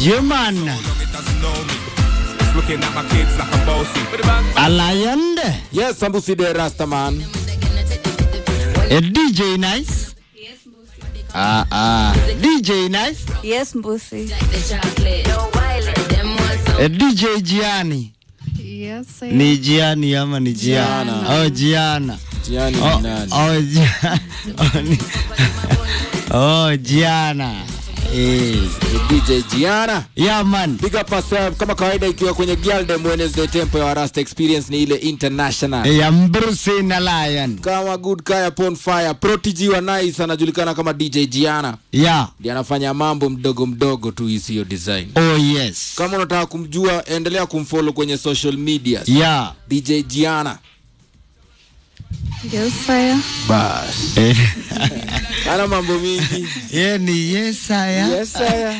Human Looking at my kids like I'm bossy. But the bang Alliand Yes, Sambusi de Rastaman. a DJ Nice. Ah ah, DJ Nice, Yes, Mbusi. a DJ Gianni. Yes, I Ni Gianni ama ni Gianna? Gianna. Oh Gianna. Tiani Oh, ni nani? oh, Gia- oh, ni- oh Gianna. Eh. Ni DJ Gianna. Yeah man. Big up yourself. Kama kawaida ikiwa kwenye Girldom Wednesday tempo ya Rasta Experience ni ile international. Ya Mbrusi na Lion. Kama good kaya upon fire. Protigi wa Nice anajulikana kama DJ Gianna. Yeah. Ndiye anafanya mambo mdogo mdogo tu isiyo design. Oh yes. Kama unataka kumjua, endelea kumfollow kwenye social media. Yeah. DJ Gianna. Yes, sir. Bas. Eh. Ana mambo mingi. Ye ni yes aya. Yes, sir.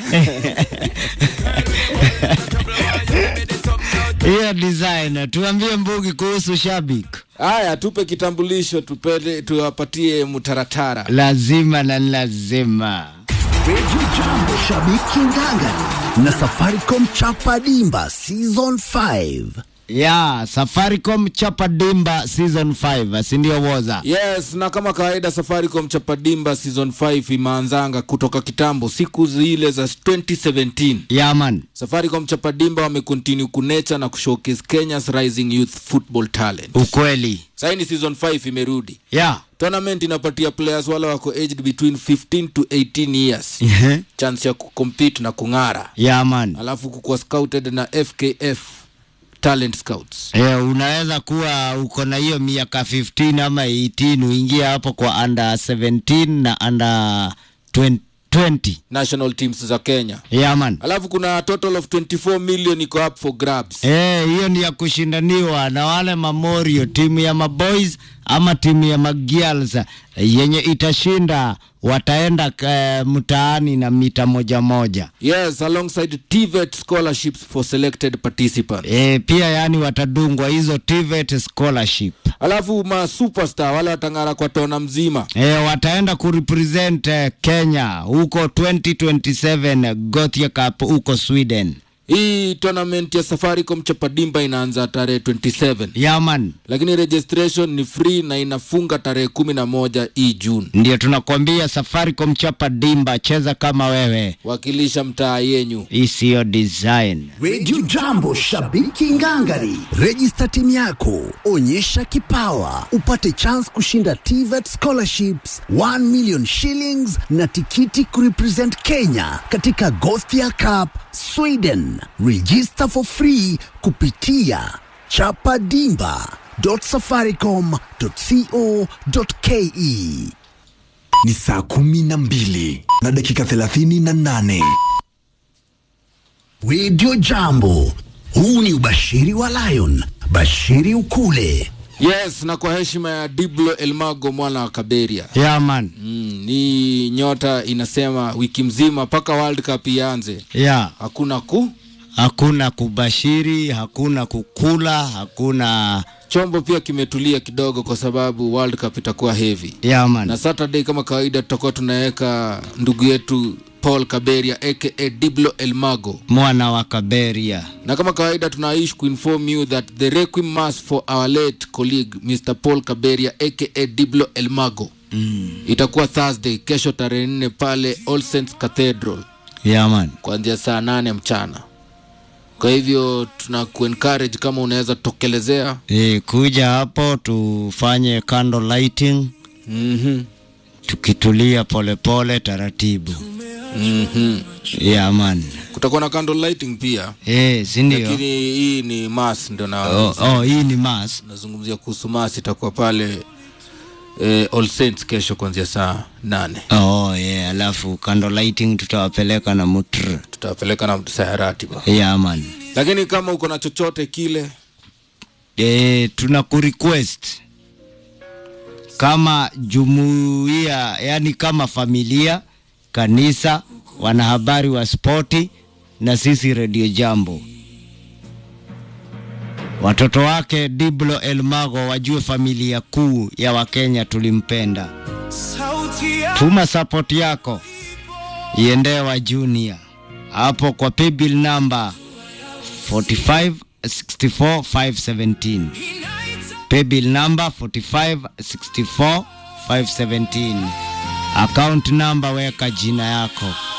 Hiyo design. Tuambie Mbugi kuhusu shabik. Haya, tupe kitambulisho tupele, tuwapatie mtaratara. Lazima na lazima. Radio Jambo Shabiki Ngangari na Safaricom Chapa Dimba Season 5. Ya, Safaricom Chapa Dimba Season 5, si ndio woza? Yes, na kama kawaida Safaricom Chapadimba season 5 imeanzanga kutoka kitambo, siku zile za 2017. Ya man. Safaricom Chapadimba wamecontinue kunecha na kushowcase Kenya's rising youth football talent. Ukweli. Sasa ni season 5 imerudi. Ya. Tournament inapatia players wale wako aged between 15 to 18 years Ehe. chance ya kucompete na kung'ara, Ya man. alafu kukuwa scouted na FKF talent scouts. Eh, unaweza kuwa uko na hiyo miaka 15 ama 18 uingie hapo kwa under 17 na under 20. 20. national teams za Kenya. Ya man. Alafu kuna total of 24 million iko up for grabs. Eh, hiyo ni ya kushindaniwa na wale Mamorio, timu ya maboys ama timu ya magirls eh, yenye itashinda wataenda eh, mtaani na mita moja moja. Yes, alongside TVET scholarships for selected participants. E, pia yani watadungwa hizo TVET scholarship. Alafu ma superstar wale watang'ara kwa tona mzima. E, wataenda kurepresent eh, Kenya huko 2027 Gothia Cup huko Sweden. Hii tournament ya Safaricom Chapadimba inaanza tarehe 27 Yaman, lakini registration ni free na inafunga tarehe kumi na moja hii June. ndio tunakwambia Safaricom chapa dimba, cheza kama wewe, Wakilisha mtaa yenyu. isiyo design. Radio Jambo Shabiki Ngangari. Register timu yako, onyesha kipawa, upate chance kushinda TVET scholarships 1 million shillings na tikiti kurepresent Kenya katika Gothia Cup Sweden. Register for free kupitia chapadimba.safaricom.co.ke. ni saa kumi na mbili na dakika thelathini na nane Radio Jambo. Huu ni ubashiri wa Lion. Bashiri ukule. Yes, na kwa heshima ya Diblo Elmago mwana wa Kaberia. Yaman, Mm, ni nyota inasema wiki mzima mpaka World Cup ianze ya hakuna ku hakuna kubashiri, hakuna kukula, hakuna chombo pia kimetulia kidogo kwa sababu World Cup itakuwa heavy. yaman. Na Saturday kama kawaida tutakuwa tunaweka ndugu yetu Paul Kaberia aka Diblo Elmago, mwana wa Kaberia. na kama kawaida tunaish kuinform you that the requiem mass for our late colleague Mr Paul Kaberia aka Diblo Elmago mm. itakuwa Thursday, kesho tarehe nne pale All Saints Cathedral Yaman, kuanzia saa nane mchana. Kwa hivyo tuna kuencourage kama unaweza tokelezea. e, kuja hapo tufanye candle lighting mm tukitulia polepole taratibu. mm Yaman, Kutakuwa na candle lighting pia, e, si ndio? lakini hii ni mass ndio na Oh, oh, hii ni mass. nazungumzia kuhusu mass itakuwa pale eh, All Saints kesho kuanzia saa nane. Oh, yeah, alafu candle lighting tutawapeleka na mutr. Tutawapeleka na sayarati ba. Yaman. Lakini kama uko na chochote kile E, tuna kurequest kama jumuiya, yani kama familia, kanisa, wanahabari wa spoti na sisi Radio Jambo, watoto wake Diblo Elmago wajue familia kuu ya Wakenya tulimpenda. Tuma support yako iendee wa Junior hapo kwa paybill number 4564517 paybill number 4564517 account number weka jina yako